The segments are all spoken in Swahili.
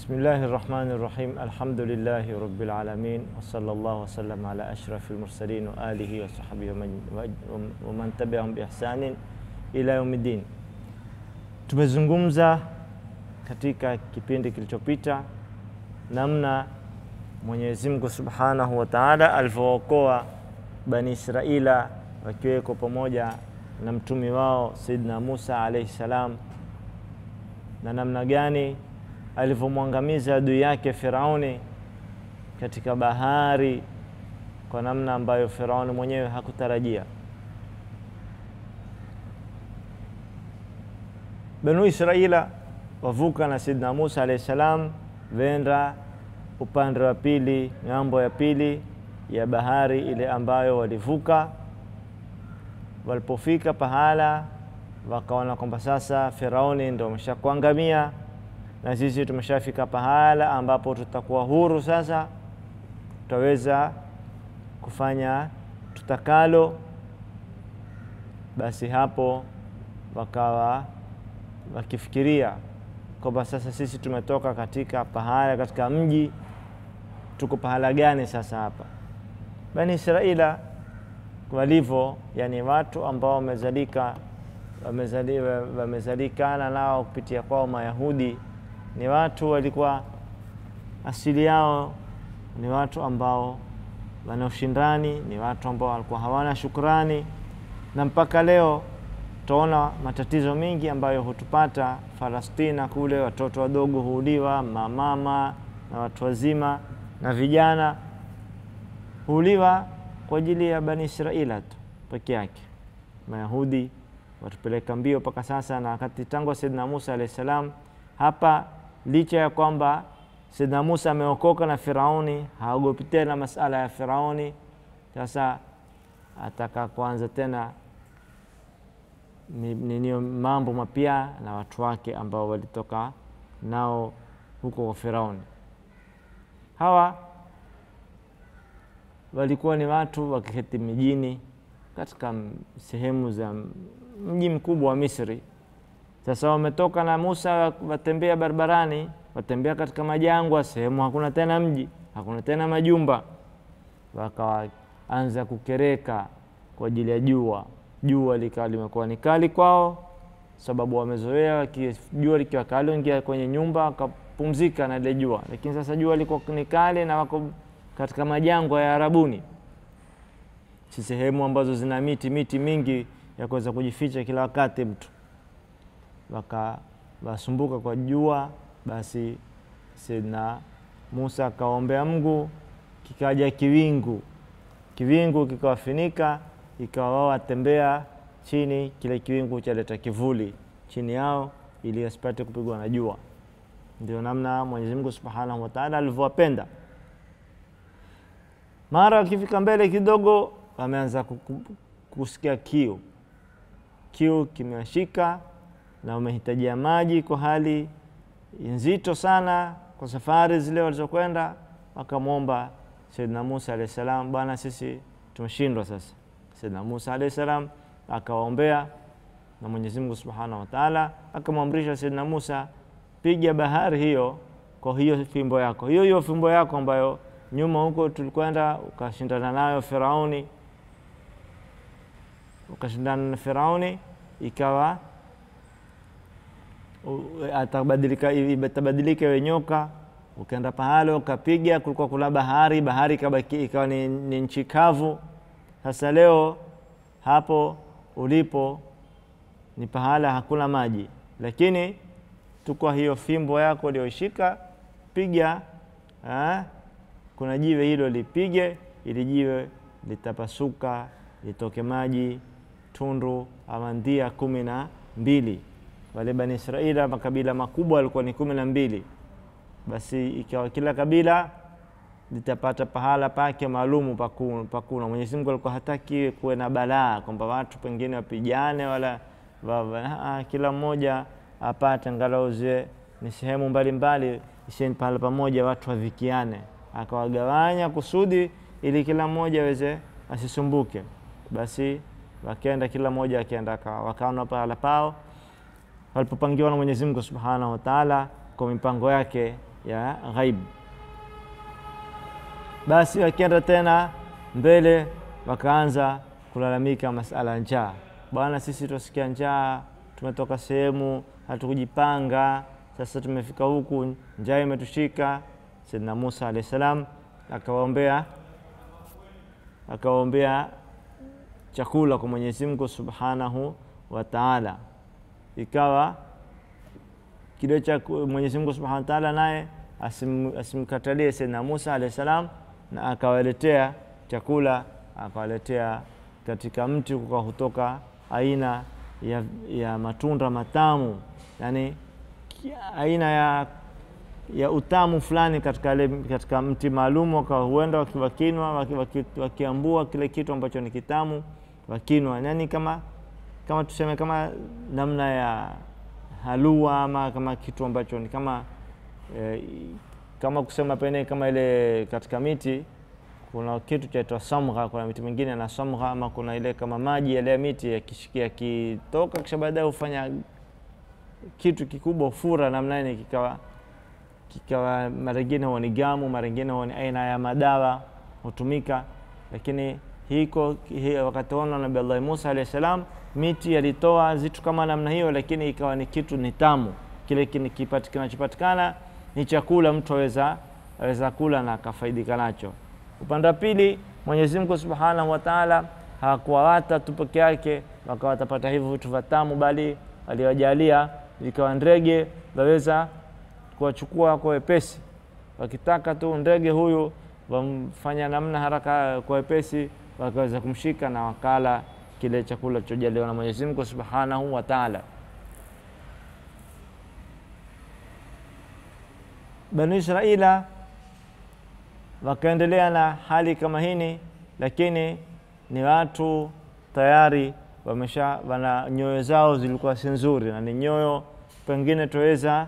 Bismillahi rahmani rahim alhamdulillahi rabbil alamin wa sallallahu wasallam ala ashrafil mursalin wa alihi wa sahbihi wa man tabi'ahum bi ihsanin ila yaumiddin. Tumezungumza katika kipindi kilichopita namna Mwenyezi Mungu Subhanahu wa Ta'ala alivyookoa Bani Israila wakiweko pamoja na mtumi wao Sayyidina Musa alayhi salam, na namna gani alivyomwangamiza adui yake Firauni katika bahari kwa namna ambayo Firauni mwenyewe hakutarajia. Banu Israila wavuka na Sayyidina Musa alayhi salam, venda upande wa pili, ng'ambo ya pili ya bahari ile ambayo walivuka. Walipofika pahala, wakaona kwamba sasa Firauni ndo ameshakuangamia na sisi tumeshafika pahala ambapo tutakuwa huru sasa, tutaweza kufanya tutakalo. Basi hapo wakawa wakifikiria kwamba sasa sisi tumetoka katika pahala, katika mji, tuko pahala gani sasa hapa? Bani Israila walivyo, yani watu ambao wamezalika wamezalikana nao kupitia kwao Mayahudi ni watu walikuwa asili yao ni watu ambao wana ushindani, ni watu ambao walikuwa hawana shukrani, na mpaka leo tutaona matatizo mengi ambayo hutupata Falastina kule, watoto wadogo huuliwa, mamama na watu wazima na vijana huuliwa kwa ajili ya Bani Israila tu peke yake. Mayahudi watupeleka mbio mpaka sasa, na wakati tangu Saidina Musa alayhi salam hapa licha ya kwamba Saidina Musa ameokoka na Firauni, haogopi tena masala ya Firauni. Sasa ataka kuanza tena ninio mambo mapya na watu wake ambao walitoka nao huko kwa Firauni. Hawa walikuwa ni watu wakiketi mijini katika sehemu za mji mkubwa wa Misri. Sasa wametoka na Musa, watembea barabarani, watembea katika majangwa, sehemu hakuna tena mji, hakuna tena majumba. Wakaanza kukereka kwa ajili ya jua. Jua likawa limekuwa ni kali kwao, sababu wamezoea jua likiwa kali, ingia kwenye nyumba wakapumzika na ile jua, lakini sasa jua liko ni kali na wako katika majangwa ya Arabuni, si sehemu ambazo zina miti miti mingi ya kuweza kujificha kila wakati mtu wakawasumbuka kwa jua. Basi Saidina Musa akaombea Mungu, kikaja kiwingu, kiwingu kikawafinika, ikawa wao watembea chini, kile kiwingu chaleta kivuli chini yao ili asipate kupigwa na jua. Ndio namna Mwenyezi Mungu Subhanahu wa Ta'ala alivyowapenda. Mara wakifika mbele kidogo, wameanza kusikia kiu, kiu kimewashika na wamehitajia maji kwa hali nzito sana, kwa safari zile walizokwenda. Wakamwomba Saidina Musa alayhi salam, bwana, sisi tumeshindwa sasa. Saidina Musa alayhi salam akawaombea na Mwenyezi Mungu Subhanahu wa Ta'ala akamwamrisha Saidina Musa, piga bahari hiyo kwa hiyo fimbo yako, hiyo hiyo fimbo yako ambayo nyuma huko tulikwenda ukashindana nayo Firauni, ukashindana na Firauni ikawa atabadilika itabadilika iwe nyoka. Ukaenda pahala ukapiga, kulikuwa kuna bahari, bahari ikabaki ikawa ni, ni nchi kavu. Sasa leo hapo ulipo ni pahala hakuna maji, lakini tukwa hiyo fimbo yako ulioishika, piga ha? kuna jiwe hilo lipige, ili jiwe litapasuka, litoke maji tundu ama ndia kumi na mbili wale Bani Israila makabila makubwa walikuwa ni kumi na mbili. Basi ikawa kila kabila litapata pahala pake maalumu pakuna. Mwenyezi Mungu alikuwa hataki kuwe na balaa kwamba watu pengine wapigane wala wa, kila mmoja apate angalau zile ni sehemu mbalimbali, isieni pahala pamoja watu wadhikiane. Akawagawanya kusudi ili kila mmoja aweze asisumbuke. Basi wakaenda kila mmoja akaenda wakaona pahala pao walipopangiwa na Mwenyezi Mungu Subhanahu wa Ta'ala kwa mipango yake ya ghaib. Basi wakienda tena mbele, wakaanza kulalamika masala ya njaa. Bwana, sisi tuasikia njaa, tumetoka sehemu hatukujipanga, sasa tumefika huku, njaa imetushika. Saidina Musa alahi salam akawaombea akawaombea chakula kwa Mwenyezi Mungu subhanahu wa taala, ikawa kile cha Mwenyezi Mungu subhanahu wa taala naye asim, asimkatalie Saidina Musa alahi salam, na akawaletea chakula, akawaletea katika mti kwa kutoka aina ya, ya matunda matamu, yani aina ya, ya utamu fulani katika, le, katika mti maalum, huenda wakinwa wakiambua waki, kile kitu ambacho ni kitamu wakinwa, yani kama kama tuseme kama namna ya halua ama kama kitu ambacho ni kama eh, kama kusema pene kama ile katika miti kuna kitu chaitwa samgha. Kuna miti mingine na samgha, ama kuna ile kama maji yale ya miti yakishikia yakitoka, kisha baadaye hufanya kitu kikubwa, ufura namna ile, kikawa kikawa mara ingine huwa ni gamu, mara ingine huwa ni aina ya madawa hutumika. Lakini hiko hi, wakati ona Nabii Allah Musa alayhi salam, miti yalitoa zitu kama namna hiyo, lakini ikawa ni kitu ni tamu, kile kinachopatikana ni chakula, mtu aweza aweza kula na akafaidika nacho. Upande wa pili, Mwenyezi Mungu Subhanahu wa Ta'ala hakuwawata tu peke yake wakawa watapata hivyo vitu vitamu, bali aliwajalia ikawa ndege waweza kuwachukua kwa wepesi. Wakitaka tu ndege huyu wamfanya namna haraka kwa wepesi, wakaweza kumshika na wakala kile chakula chojaliwa na Mwenyezi Mungu Subhanahu wa Ta'ala. Banu Israila wakaendelea na hali kama hini, lakini ni watu tayari wamesha wana nyoyo zao zilikuwa si nzuri, na ni nyoyo pengine tuweza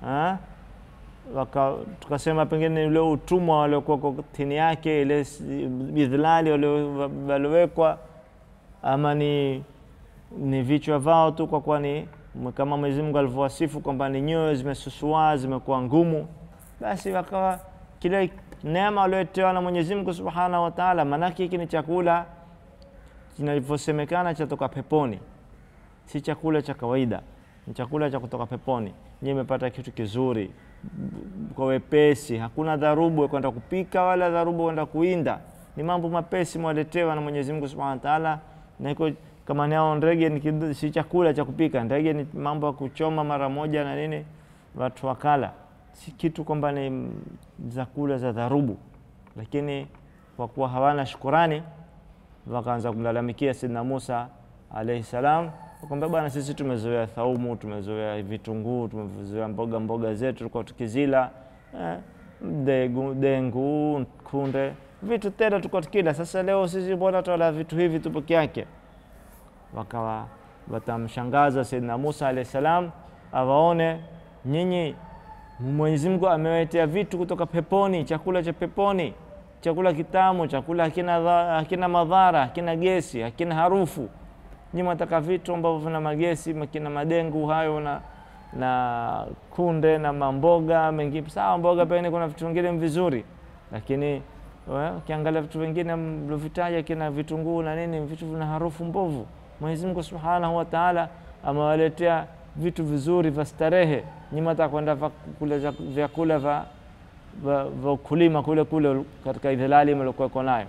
tukasema pengine ule utumwa waliokuwa chini yake, ile bidhlali waliowekwa, ama ni, ni vichwa vao tu, kwa kuwa ni kama Mwenyezi Mungu alivyowasifu kwamba ni nyoyo zimesusua zimekuwa ngumu, basi wakawa kile neema waliotewa na Mwenyezi Mungu Subhanahu wa Ta'ala. Maanake hiki ni chakula kinavyosemekana chatoka peponi, si chakula cha kawaida, ni chakula cha kutoka peponi. Nyie imepata kitu kizuri kwa wepesi, hakuna dharubu kwenda kupika wala dharubu kwenda kuinda, ni mambo mapesi mwaletewa na Mwenyezi Mungu Subhanahu wa Ta'ala. Na iko kama nao ndege ni si chakula cha kupika, ndege ni mambo ya kuchoma mara moja na nini, watu wakala si kitu kwamba ni zakula za dharubu, lakini kwa kuwa hawana shukurani wakaanza kumlalamikia Saidina Musa alaihi salam, wakwambia bwana, sisi tumezoea thaumu, tumezoea vitunguu, tumezoea mboga mboga zetu tulikuwa tukizila eh, degu, dengu, kunde, vitu tena tulikuwa tukila. Sasa leo sisi mbona twala vitu hivi tu peke yake? Wakawa watamshangaza Saidina Musa alaihi salam, awaone nyinyi Mwenyezi Mungu amewaletea vitu kutoka peponi, chakula cha peponi, chakula kitamu, chakula hakina, hakina madhara, hakina gesi, hakina harufu. Nyinyi mwataka vitu ambavyo vina magesi, kina madengu hayo na, na kunde na mamboga mengine. Sawa, mboga pengine kuna vitu vingine vizuri, lakini ukiangalia vitu vingine mliovitaja kina vitunguu na nini, vitu vina harufu mbovu. Mwenyezi Mungu Subhanahu wa Ta'ala amewaletea vitu vizuri vya starehe. Nyinyi mtaka kwenda kula vyakula vya vya ukulima kule kule katika idhilali mliokuwa nayo,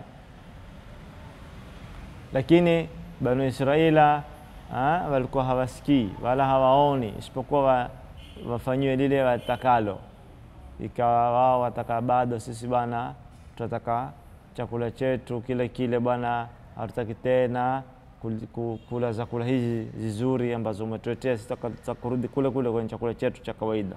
lakini Banu Israila walikuwa hawasikii wala hawaoni, isipokuwa wa, wafanyiwe lile watakalo. Ikawa wao wataka bado, sisi bwana tunataka chakula chetu kile kile bwana, hatutaki tena kula chakula hizi zizuri ambazo umetuletea sisi, kurudi kule kule kwenye chakula chetu cha kawaida.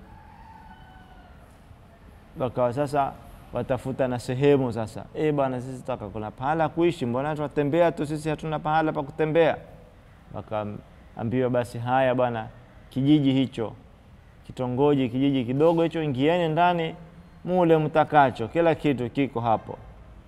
Wakawa sasa watafuta na sehemu sasa, e bwana, sisi tutaka kuna pahala kuishi, mbona tunatembea tu sisi, hatuna pahala pa kutembea. Wakaambiwa basi, haya bwana, kijiji hicho, kitongoji, kijiji kidogo hicho, ingieni ndani mule mtakacho, kila kitu kiko hapo.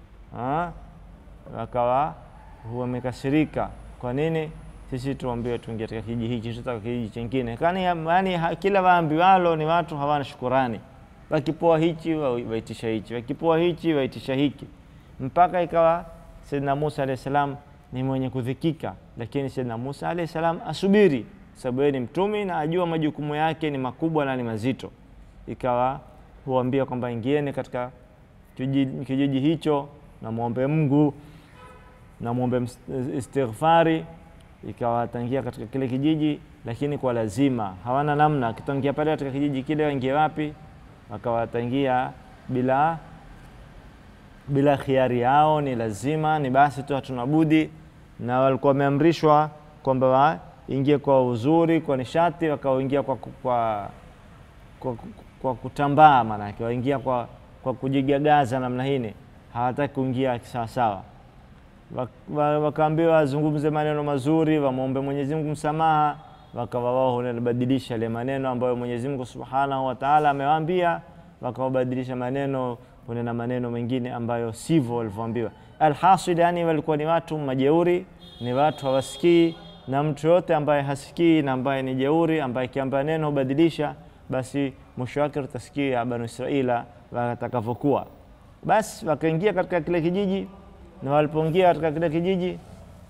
Wakawa wamekasirika kwa nini sisi tuambiwe tuingie katika kijiji hichi, tutaka kijiji chingine? Yaani kila waambiwalo ni watu hawana shukurani, wakipoa hichi wa- waitisha hichi, wakipoa hichi waitisha hiki, mpaka ikawa Saidina Musa alayhi salam ni mwenye kudhikika, lakini Saidina Musa alayhi salam asubiri, sababu yeye ni mtumi na ajua majukumu yake ni makubwa na ni mazito. Ikawa huambia kwamba ingieni katika kijiji, kijiji hicho na mwombe Mungu na mwombe ms- istighfari. Ikawa watangia katika kile kijiji, lakini kwa lazima, hawana namna. Akitangia pale katika kijiji kile, waingie wapi? Wakawatangia bila bila khiari yao, ni lazima, ni basi tu, hatuna budi. Na walikuwa wameamrishwa kwamba waingie kwa uzuri, kwa nishati, wakaingia kwa, kwa, kwa, kwa kutambaa, maanake waingia kwa, kwa kujigagaza namna hini, hawataki kuingia sawasawa. Wak- wa- Wakaambiwa wazungumze maneno mazuri, wamwombe Mwenyezi Mungu msamaha, wakawa wao wanabadilisha yale maneno ambayo Mwenyezi Mungu Subhanahu wa Ta'ala amewaambia, wakawabadilisha maneno kunena maneno mengine ambayo sivyo walivyoambiwa. Alhasil, yani walikuwa ni watu majeuri, ni watu hawasikii, na mtu yote ambaye hasikii na ambaye ni jeuri, ambaye akiambia neno hubadilisha, basi mwisho wake tutasikia Banu Israila watakavyokuwa. Basi wakaingia katika kile kijiji, na walipoingia katika kile kijiji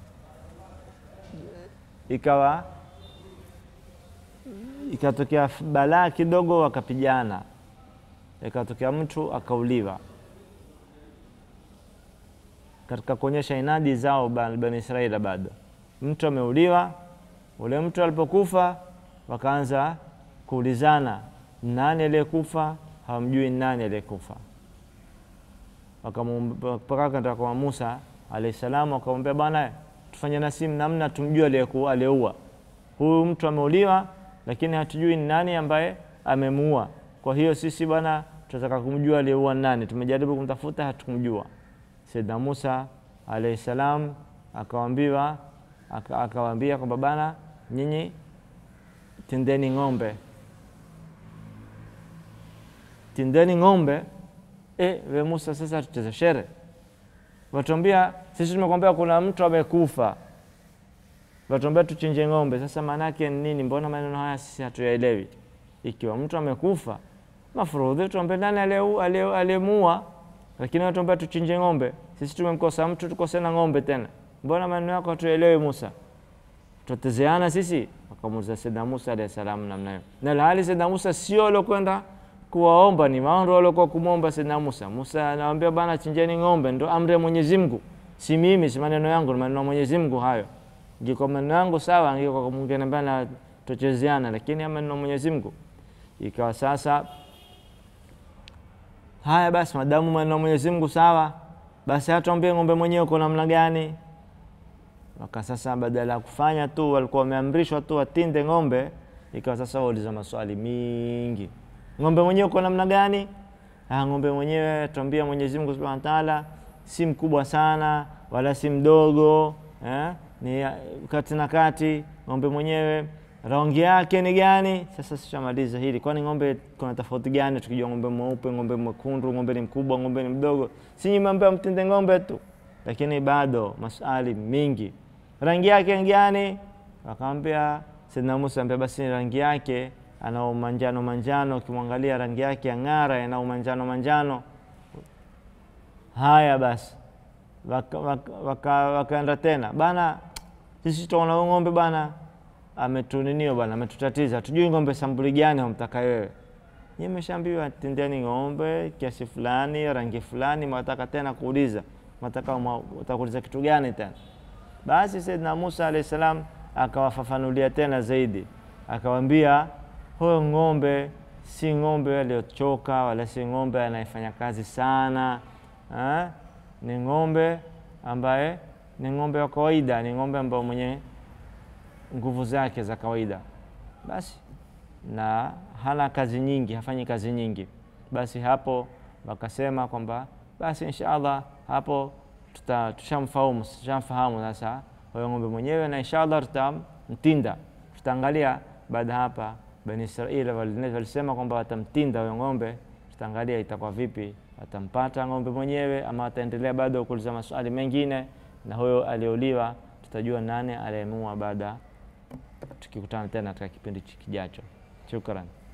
ikawa ikatokea balaa kidogo, wakapigana, ikatokea mtu akauliwa. Katika kuonyesha inadi zao Ba- Bani Israila, bado mtu ameuliwa. Ule mtu alipokufa, wakaanza kuulizana nani aliyekufa, hawamjui nani aliyekufa. Wakamuomba- mpaka kaenda kwa Musa alayhi salam, wakamwambia bwana, tufanye nasi namna tumjue aliyeku- aliyeua huyu mtu ameuliwa, lakini hatujui ni nani ambaye amemuua. Kwa hiyo sisi bwana, tunataka kumjua aliyeua ni nani. Tumejaribu kumtafuta, hatukumjua. Saidna Musa alayhi salam akawaambiwa aka- akawaambia kwamba bana, nyinyi tindeni ng'ombe, tindeni ng'ombe. E, we Musa, sasa tucheze shere? Watuambia sisi tumekwambia kuna mtu amekufa, watuambia tuchinje ng'ombe. Sasa maana yake ni nini? Mbona maneno haya sisi hatuyaelewi? Ikiwa mtu amekufa, mafurudhi tuambie nani aliyeu- aliye- aliyemuua, lakini watuambia tuchinje ng'ombe. Sisi tumemkosa mtu, tukose na ng'ombe tena. Mbona maneno yako hatuyaelewi Musa? tutatezeana sisi? Wakamuuliza Saidna Musa alayhi salam namna hiyo, na ilhali Saidna Musa sio aliokwenda kuwaomba, ni wao ndio waliokuwa kumwomba Saidna Musa. Musa anawaambia bana, chinjeni ng'ombe, ndo amri ya Mwenyezi Mungu, si mimi, si maneno yangu, ni maneno ya Mwenyezi Mungu hayo. Ingekuwa maneno yangu sawa, angekuwa mngeniambia na tuchezeana, lakini ya maneno ya Mwenyezi Mungu. Ikawa sasa haya basi, madamu maneno ya Mwenyezi Mungu sawa, basi hatuambie ng'ombe mwenyewe uko namna gani waka sasa, badala ya kufanya tu, walikuwa wameamrishwa tu watinde ng'ombe, ikawa sasa wauliza maswali mingi. Ng'ombe mwenyewe uko namna gani? Ah, ng'ombe mwenyewe tuambia Mwenyezi Mungu Subhanahu wa Ta'ala, si mkubwa sana wala si mdogo eh? ni ah, kati na kati. Ng'ombe mwenyewe rangi yake ni gani? Sasa sishamaliza hili, kwani ng'ombe kuna tofauti gani tukijua ng'ombe mweupe, ng'ombe mwekundu, ng'ombe ni mkubwa, ng'ombe ni mdogo? Si nyinyi mmeambiwa mtinde ng'ombe tu, lakini bado maswali mingi. Rangi yake ni gani? Wakamwambia Saidina Musa, ambia basi rangi yake ana manjano manjano, ukimwangalia rangi yake ang'ara, ana manjano manjano. Haya basi, wakaenda waka, waka, wakaenda tena bana, sisi tunaona huyu ng'ombe bana ametuninio bana, ametutatiza, hatujui ng'ombe sambuli gani wamtaka wewe. Nyie mmeshaambiwa tindeni ng'ombe kiasi fulani, rangi fulani, mwataka tena kuuliza, mwataka utakuuliza kitu gani tena? Basi Saidina Musa alayhi salam akawafafanulia tena zaidi, akawaambia huyo ng'ombe si ng'ombe aliyochoka wala si ng'ombe anayefanya kazi sana ha? Ni ng'ombe ambaye ni ng'ombe wa kawaida, ni ng'ombe ambaye mwenye nguvu zake za kawaida basi, na hana kazi nyingi, hafanyi kazi nyingi. Basi hapo wakasema kwamba basi insha Allah hapo tuta- tushamfahamu tushamfahamu sasa huyo ng'ombe mwenyewe, na inshallah tutamtinda. Tutaangalia baada hapa, Bani Israeli wali- walisema kwamba watamtinda huyo ng'ombe. Tutaangalia itakuwa vipi, watampata ng'ombe mwenyewe ama wataendelea bado kuuliza maswali mengine, na huyo aliyeuliwa tutajua nani aliyemua baada, tukikutana tena katika kipindi kijacho. Shukran.